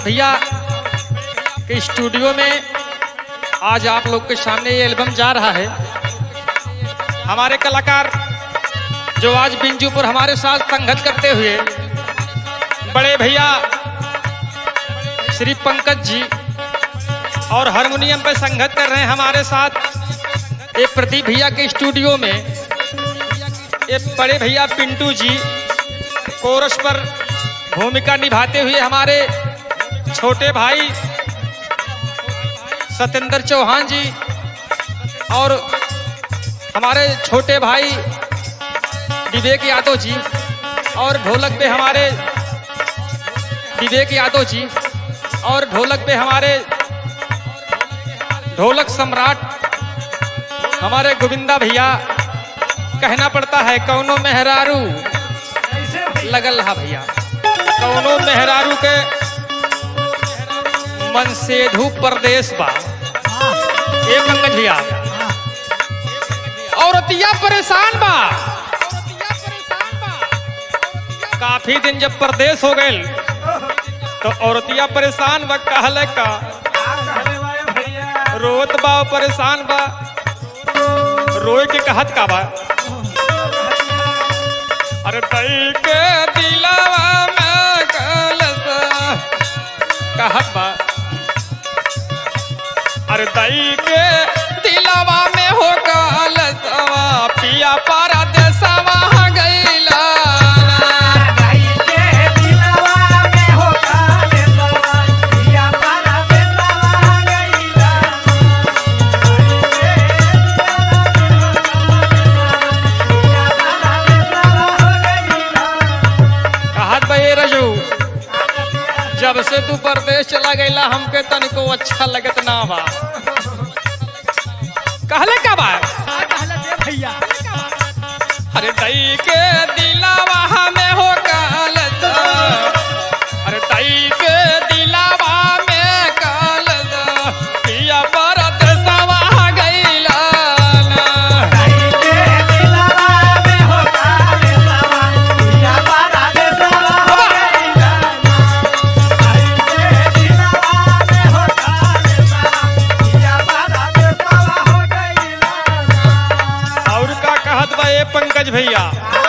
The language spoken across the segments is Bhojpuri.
भैया के स्टूडियो में आज आप लोग के सामने ये एल्बम जा रहा है हमारे कलाकार जो आज बिंजू पर हमारे साथ संगत करते हुए बड़े भैया श्री पंकज जी और हारमोनियम पे संगत कर रहे हैं हमारे साथ ये प्रदीप भैया के स्टूडियो में ये बड़े भैया पिंटू जी कोरस पर भूमिका निभाते हुए हमारे छोटे भाई सत्येंद्र चौहान जी और हमारे छोटे भाई विवेक यादव जी और ढोलक पे हमारे विवेक यादव जी और ढोलक पे हमारे ढोलक सम्राट हमारे गोविंदा भैया कहना पड़ता है कौनो मेहरारू लगल रहा भैया कौनो मेहरारू के मन से धू परदेश बा ए पंकज भैया औरतिया परेशान बा काफी दिन जब परदेश हो गए तो औरतिया परेशान बा कहले का रोत बा परेशान बा रोए के कहत का बा अरे तई के दिलावा में कलस कहत बा अरे तई के दिलावा में हो कलसवा पिया पारा देसवा गईला कहत बा ए रजू जब से तू परदेश चला गईला हमके तनिको अच्छा लगत ना बा कहले का बा भैया अरे दई के दिलावा में हो कलस अरे दई के दिलावा में कलस पिया परत सवा गईला और का कहत बा ए पंकज भैया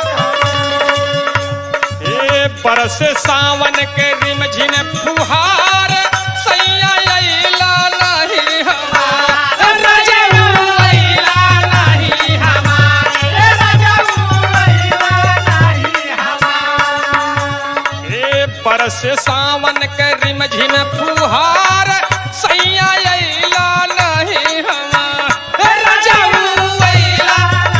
ए बरस सावन के रिम झिम फुहार सैया अइला नहीं हमार रजऊ अइला नहीं हमार ए बरस सावन के रिम झिम फुहार सैया अइला नहीं हमार रजऊ अइला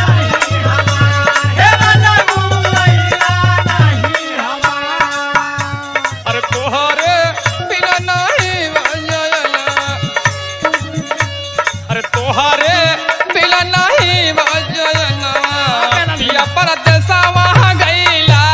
अरे तोहरे बिना नहीं बजला अरे तोहरे बिना नहीं बजला पिया परदेसवा गईला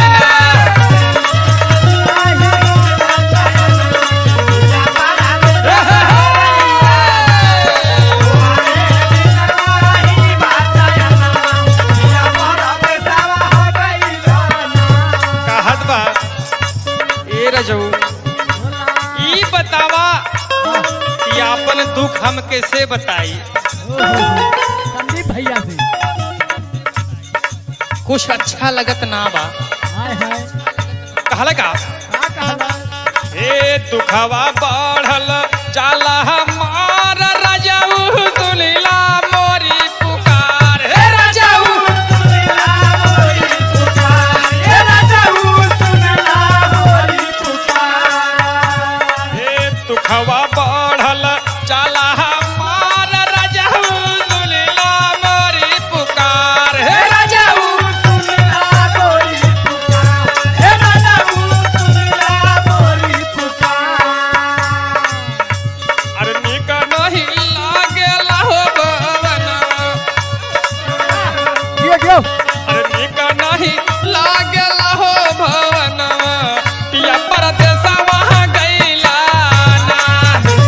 कहत बा ए रजऊ ई बतावा कि आपन दुख हम कैसे बताई संदीप भैया से कुछ अच्छा लगत ना बा हाय हाय कहला का का कहला ए दुखवा बढ़ल जाला हमार रजऊ दुलिला मोरी पुकार हे रजऊ हे दुखवा बढ़ल जाला हमार रजऊ दुलिला मोरी पुकार हे रजऊ अरे निक नहीं लागेला हो बवना कियो कियो अरे निक नहीं लागेला हो भवना पिया परदेसवा गईला ना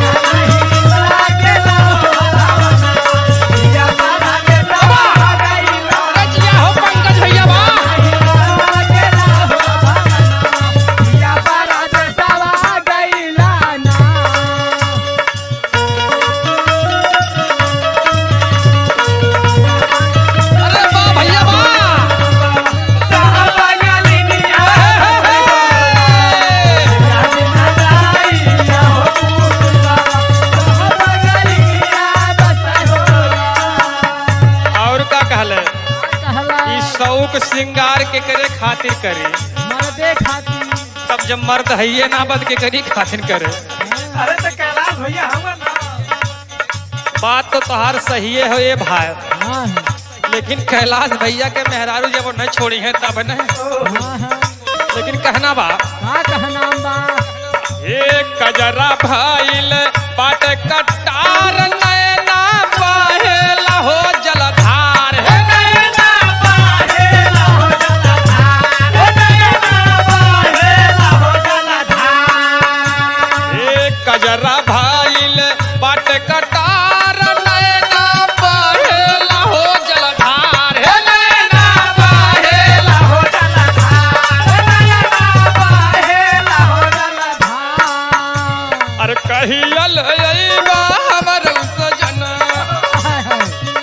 शौक श्रृंगार के करे खातिर करे मर्दे खाती तब जब मर्द है ना बद के करी खातिर करे अरे तो कैलाश भैया हम ना बात तो तोहार सही है ये भाई हाँ है लेकिन कैलाश भैया के मेहरारू जब वो न छोड़ी है तब न हाँ है लेकिन कहना बा का कहनाम बा ये कजरा भाईल बाट कटार नैना बहेला हो जलधार हे नैना बाहेला हो जलधार हो नैना बाहेला हो जलधार ये कजरा भाईल बाट कटार नैना बहेला हो जलधार हे नैना बहेला हो जलधार हो नैना बाहेला हो जलधार हाँ अरे कहियल अइबा हमर सजन हाय हाय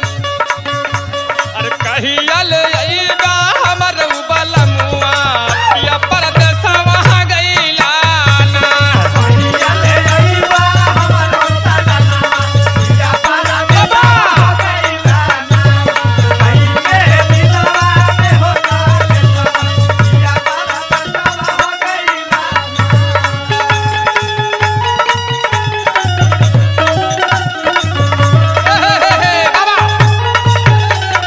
अरे कहियल अइबा हमर बलमुआ पिया परदेसवा गइला ना चले अइबा हमरो सजना या परदेवा गइला ना कइले दिलवा में हो जाले या परदेवा गइला हे, हे, हे, हे, बाबा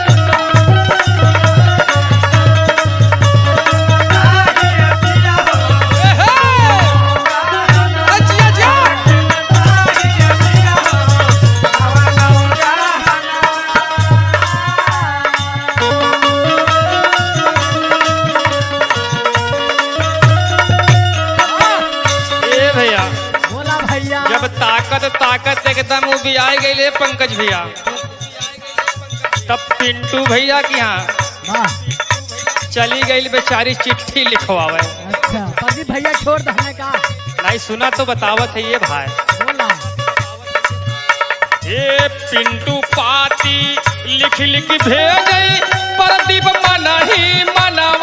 हे, हे। अरे जिया, जिया। ए भैया बोला भैया जब ताकत ताकत एकदम उबियाई गई पंकज भैया तब पिंटू भैया के यहाँ वाह चली गई बेचारी चिट्ठी लिखवावे अच्छा प्रदीप भैया छोड़ दहने का नहीं सुना तो बतावत है ये भाई बोला ये पिंटू पाती लिख लिख भेज प्रदीप मन ही मनवा